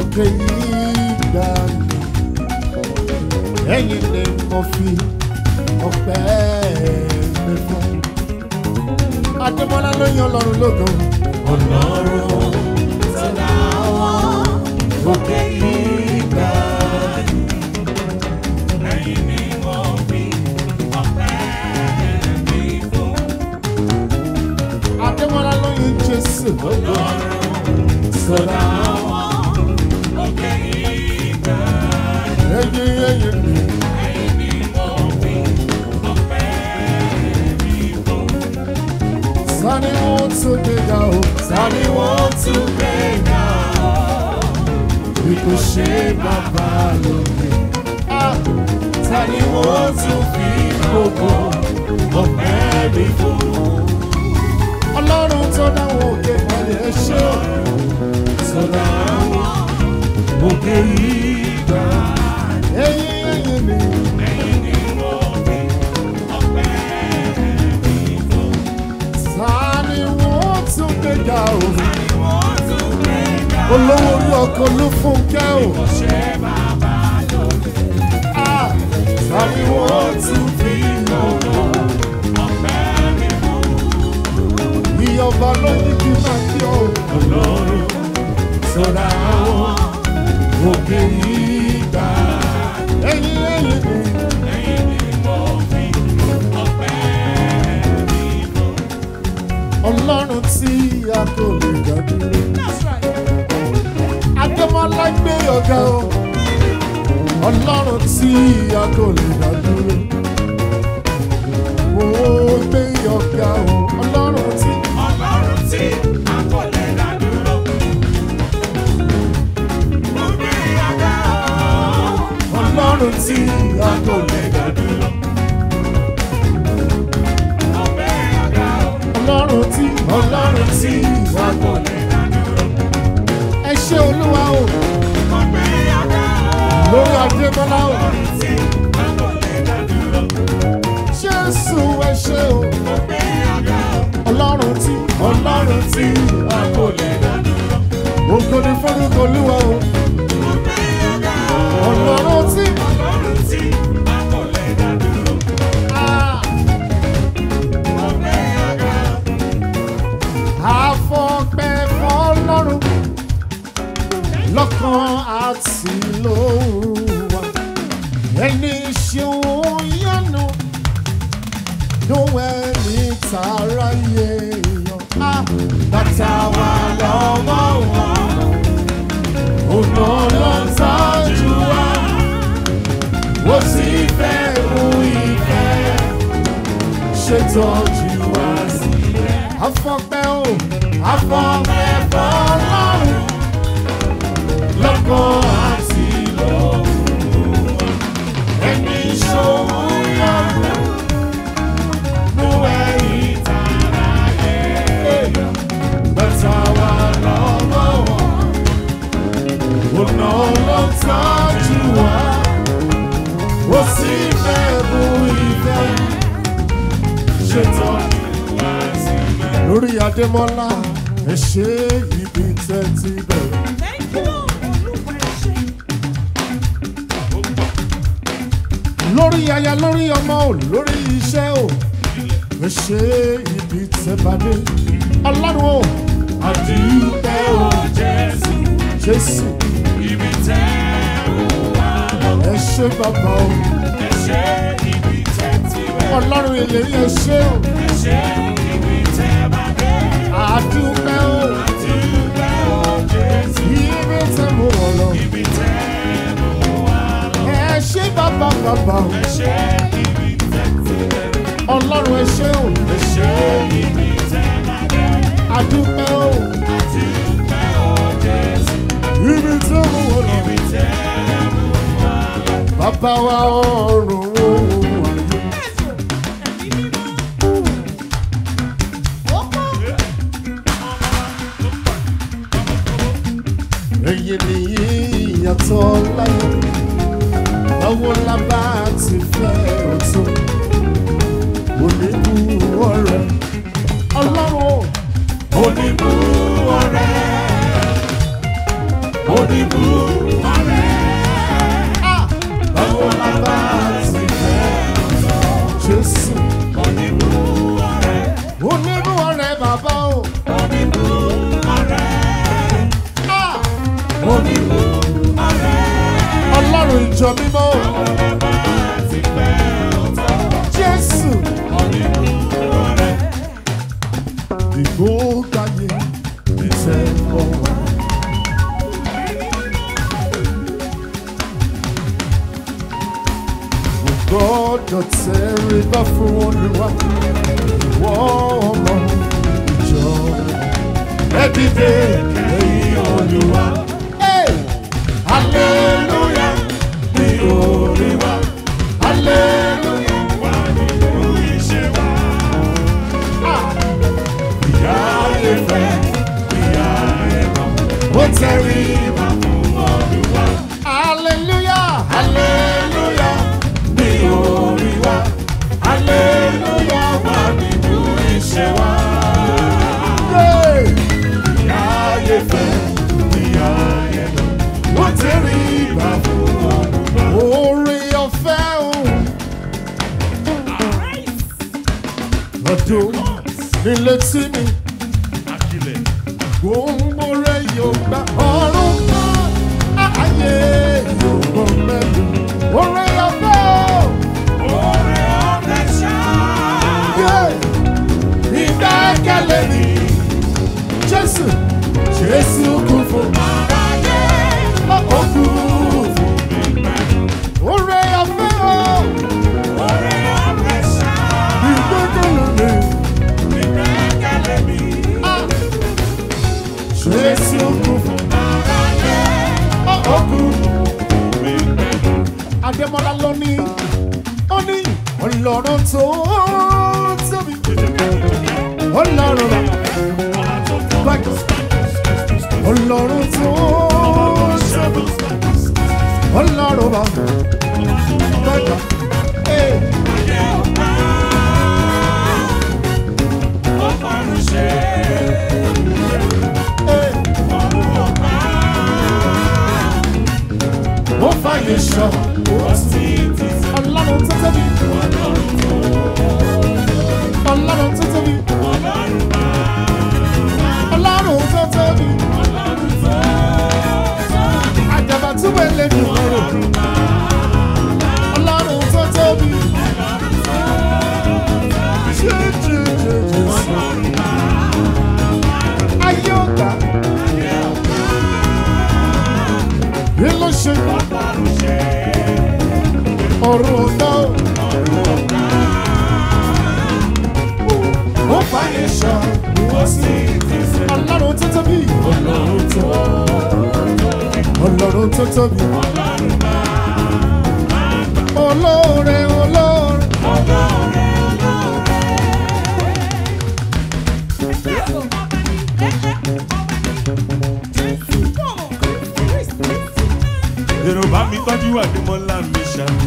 òkè ìgbà mi ẹ̀yin ni mo fi ọpẹ́ mi fún. Adémọ́lá ló yan Ọlọ́run lógo. Ọlọ́run tó dá wọn òkè ìgbà ẹ̀yin ni mo fi ọpẹ́ mi fún. Adémọ́lá ló yan Jésù lógo. Tó dá wọn òkè ìgbà Ẹ̀yin ẹ̀yin ni ẹ̀yin ni mo fi ọpẹ́ mi fún. sani wọ́n tún gbéga o. Sani wọ́n tún gbé ga ọ́. Bí kò ṣe bàbá lókè. Ah! Tani wọ́n tún fi gbogbo ọpẹ́ mi fún. Ọlọ́run tó dáwọ́ òkè pẹ̀lú ẹṣẹ́ o. Sọ̀dá wọn òkè ìgbà. Ẹ̀yin ẹ̀yin ni Ẹ̀yin ni mo fi ọpẹ́ mi fún. sani wọ́n tún gbéga o. Tani wọ́n tún gbé ga ọ́. Olówó orí ọkọ̀ ló fún kẹ́ o. Kò ṣe bàbá lókè. Ah! Tani wọ́n tún fi gbogbo ọpẹ́ mi fún. Ìyọ̀bá ló ní kí n máa kí ọ. Ọlọ́run sọ̀dá wọn òkè ìgbà. Ẹ̀yin ẹ̀yin ni Ẹ̀yin ni mo fi ọpẹ́ mi fún. Ọlọ́run tí a kò lè dá dúró. Adémọ́lá gbé ọ̀gá o. Ọlọ́run tí a kò lè dá dúró. Mo gbé ọ̀gá o. Ọlọ́run tí Ọlọ́run tí a kò lè dá dúró. Mo gbé ọ̀gá o. Ọlọ́run tí a kò lè dá dúró. Mo gbé ọ̀gá o. Ọlọ́run tí Ọlọ́run tí a kò lè dá dúró. ẹ ṣé olúwa o. Mo gbé ọ̀gá o. Lórí Adémọ́lá o. Ọlọ́run tí a kò lè dá dúró. Jésù ẹ ṣé o. Mo gbé ọ̀gá o. Ọlọ́run tí Ọlọ́run tí a kò lè dá dúró. ògo ni forúkọ olúwa o. Mo gbé ọ̀gá o. Ọlọ́run tí Ọlọ́run tí a kò lè dá dúró. ah, Mo gbé ọ̀gá o. àfọ̀pẹ́ fọlọ́run lọ́kàn àti lówà. Ẹni ṣeun yánu lóhùn ẹni tààrà yé yan. Ah, Bàtà wà lọ́wọ́ wọn. Ọ̀nà ló ń tọ́jú wa. Ó sì fẹ́ mú ìfẹ́. Ṣètọ́jú wa sílẹ̀. àfọ̀pẹ́ o. Afọ́fẹ́ fọlọ́run. Lọ́kàn àti lọ́wọ́. Ẹni ṣòwò yọ̀rọ̀. Mú ẹ̀yìn tààrà yẹ̀. Bàtà wà lọ́wọ́ wọn. Ọ̀nà ló ń tọ́jú wa. Ó sì fẹ́ mú ìfẹ́. Ṣètọ́jú wa sílẹ̀. lórí Adémọ́lá ẹ ṣe ibi tẹ́ ti bẹ̀rẹ̀. lórí aya lórí ọmọ ò lórí iṣẹ́ ò ẹ ṣe ibi tẹ́ bá dé. ọlọ́run ò Àdúpẹ́ o Jésù, Jésù ibi tẹ́ ò wá lọ. ẹ ṣe bàbá o Ẹ ṣé ibi tẹ́ ti wẹ̀. ọlọ́run ìlérí ẹ ṣe o Ẹ ṣé ibi tẹ́ bá dé. àdúpẹ́ o Àdúpẹ́ o Jésù, ibi tẹ́ mú wọn lọ. ibi tẹ́ ò wá lọ. ẹ ṣe bàbá bàbá o Ẹ ṣé ibi tẹ́ ti wẹ̀. ọlọ́run ẹ ṣe o Ẹ ṣé ibi tẹ́ bá dé. àdúpẹ́ o Àdúpẹ́ o Jésù, ibi tẹ́ mú wọn lọ. ibi tẹ́ ò wá lọ. bàbá wa ọ̀run o èyí nìyí ìyàtọ̀ láyé báwo la bá ti fẹ́ ọ̀tún oníbu ọ̀rẹ́ ọlọ́run Oníbú ọ̀rẹ́, oníbú ìjọ mímọ́ jésù ìgbókàyé ìtẹ́wọ́ wa. gbọ́dọ̀ tẹríba fún olúwa ìwọ ọmọ ìjọ ẹ dìde lẹ́yìn olúwa. hallelujah ní orí wa hallelujah wà nínú iṣẹ́ wa. ìyá ayé fẹ́ ìyá ayé kọ́ ó tẹríba fún olúwa. hallelujah hallelujah ní orí wa hallelujah wà nínú iṣẹ́ wa. ìyá ayé fẹ́ ìyá ayé kọ́ ó tẹríba fún olúwa. orí ọ̀fẹ́ òun. ọdún nílé tí mi gbòǹgbò rẹ yóò gba ọrùn kan ayé yóò gbọ́ mẹ́rin orí ọ̀fẹ́ òun. ìdákẹ́lẹ́ mi jésù jésù kú fún aráyé ọkọ̀ kú fún mi. orí ọ̀fẹ́ òun. ìgbẹ́kẹ̀lé mi. Jésù kú fún aráyé ọkù. Adémọ́lá ló ní ó ní ọlọ́run tó tóbi. Ọlọ́run bá báyìí. Ọlọ́run tó tóbi. Ọlọ́run bá báyìí. Hey. Hey. ó fàyè sọ ọlọ́run tó tóbi ọlọ́run tó tóbi ọlọ́run tó tóbi àjàbá túbọ̀ ẹlẹ́dùn ọ̀rọ̀ ọlọ́run tó tóbi jẹjẹjẹjẹ sọ ayé ọ̀gá bí ló ṣe ọ̀rọ̀ ọ̀gá ó fàyè sọ ọlọ́run tó tóbi ọlọ́run tó ọlọ́run tó tóbi olóore olóore. Yorùbá mi tọ́jú àdìmọ́lá mi ṣàlù.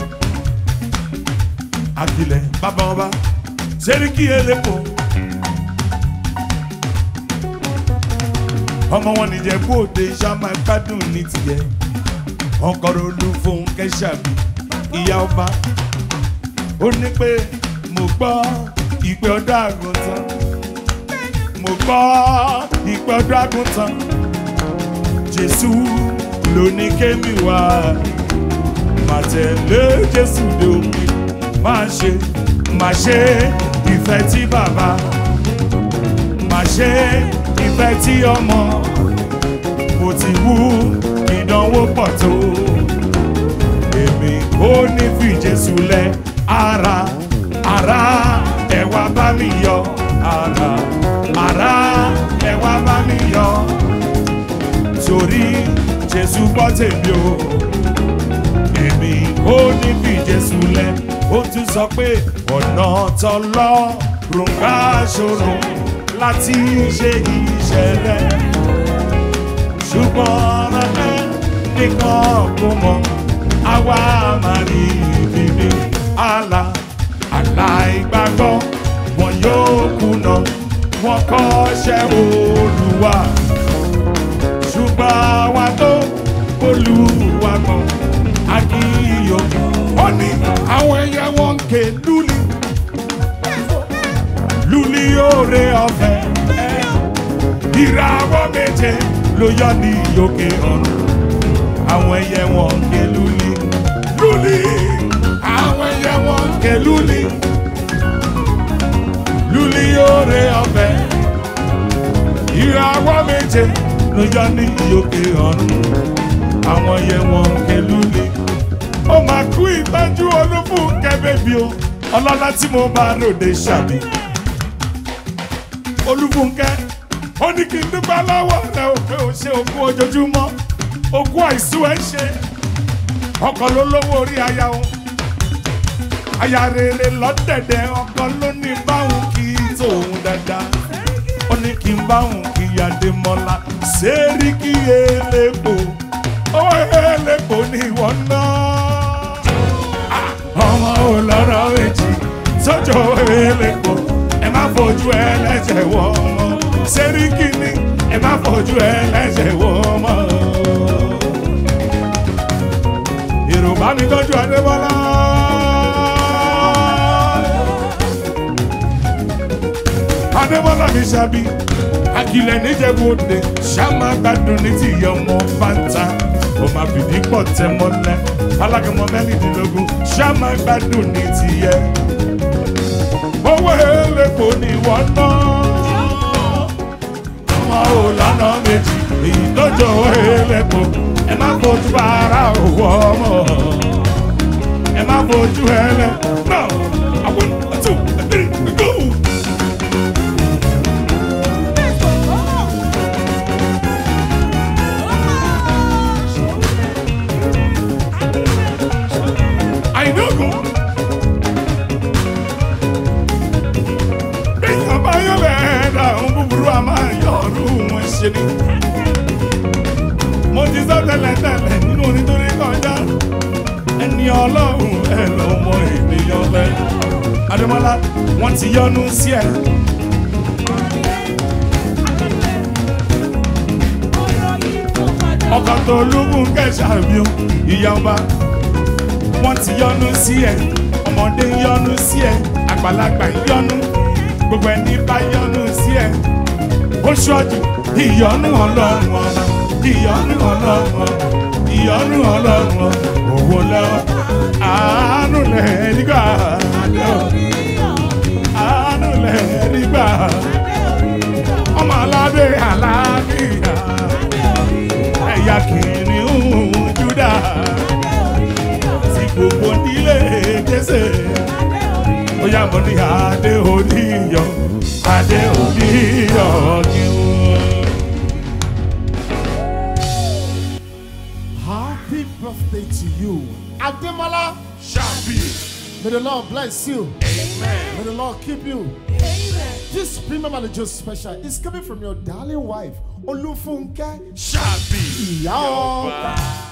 Akilẹ̀ bàbá ọba Sẹ́ríkì Elépo. Ọmọ wọn nìjẹ́ kú òde ṣáma gbádùn ní tiẹ̀. Ọkọ̀rọ̀ olú fún Kẹ́sàbí ìyá ọba. Ó ní pé mo gbọ́ ìpè ọ̀dọ́ àgùntàn. Mo gbọ́ ìpè ọ̀dọ́ àgùntàn. Jésù ló ní kémi wá má tẹ̀lé Jésù dòmí má ṣe má ṣe ìfẹ́ tí bàbá má ṣe ìfẹ́ tí ọmọ mo ti wú ìdánwò pọ̀ tó èmi kò ní fi Jésù lẹ ara ara ẹ wá bá mi yọ̀ ara ara ẹ wá bá mi yọ̀ torí jésù gbọ́ tèmi o èmi ò ní fi jésù lẹ̀ ó tún sọ pé ọ̀nà tọlọ́run ká ṣòro láti ṣe iṣẹ́ rẹ̀ ṣùgbọ́n ẹ nìkan kò mọ̀ àwa máa rí ìbíbi àlà àlà ìgbàgbọ́ wọn yóò kùnà wọn kọ́ṣẹ́ olúwa ṣùgbọ́n àwa tó olúwa mọ̀ akíyọ̀ ó ní àwọn ẹyẹ wọn ń ké lúli lúli òre ọ̀fẹ́ ìràwọ̀ méje ló yọ ní òkè ọ̀run àwọn ẹyẹ wọn ń ké lúli lúli àwọn ẹyẹ wọn kẹ lúli lúli oore ọ̀fẹ́ ìràwọ̀ méje ló yọ ní ìyókè ọ̀run àwọn ẹyẹ wọn kẹ lúli ó máa kú ìtọ́jú olúfúnkẹ́ bèbí o ọlọ́lá tí mo bá ròde ṣàbí olúfúnkẹ́ ó ní kí n dúpẹ́ lọ́wọ́ rẹ ò pé ó ṣe ogún ojoojúmọ́ ogún àìsú ẹ̀ ṣe ọkọ̀ ló lówó orí aya o aya rere lọ́dẹ̀dẹ̀ ọkọ ló ní báwọn kì í tóun dáadáa ó ní kí n báwọn kì í yàdé mọ́lá sẹ́ríkì elépo ó elépo ní ìwọ náà ọmọ olọ́rọ̀ méjì sọ́jọ́ elépo ẹ má fojú ẹlẹ́jẹ̀ wọ ọmọ sẹ́ríkì ni ẹ má fojú ẹlẹ́jẹ̀ wọ ọmọ. Yorùbá mi tọ́jú Adébọ́lá. Adébọ́lá mi ṣàbí akilẹ̀ níjẹ̀bú òde ṣáma gbádùn ní ti ìyá ọmọ fanta ó máa fìdí pọ̀ tẹ́ mọ́lẹ̀ alágẹmọ mẹ́rìndínlógún ṣáma gbádùn ní ti yẹ owó elépo ni wọ́n ná ọmọ ò lọ́nà méjì èyí tó jọ owó elépo ẹ má fojú bára òwò ọmọ ẹ má fojú ẹlẹ náà àwọn àtò ẹgbẹ́rẹ́ gbogbo. àìdógún. Bíyàn bá yọ lẹ́ẹ̀dá ohun búburú a máa yọ ọdún wọn ṣe ni. Mo ti sọ tẹ́lẹ̀tẹ́lẹ̀ nínú onítorí kọjá. Ẹni ọlọ́run ẹ lọ́mọ ènìyàn lẹ. Adémọ́lá wọ́n ti yọnu sí ẹ. Ọkọ̀ tó lúgùn kẹ̀ṣà mi o, ìyá ọba wọ́n ti yọnu sí ẹ ọmọdé ń yọnu sí ẹ àgbàlagbà ń yọnu gbogbo ẹni bá yọnu sí ẹ ó ṣọ́jú ìyọnu ọlọ́run ọba ìyọnu ọlọ́run ọba ìyọnu ọlọ́run ọba òwò lọ́wọ́ àánú lẹ̀ nígbà àánú lẹ̀ nígbà ọmọ aládé àlàáfíà ẹ̀yà kìnìún Júdà tí gbogbo nílé jésè ó yá mo ní adé oníyọ adé oníyọ kí wọ́n. Happy birthday to you. Ademola, ṣàbí may the Lord bless you. amen. May the Lord keep you. This premium manager special is coming from your darling wife, Olufunke ṣàbí Ìyá ọba.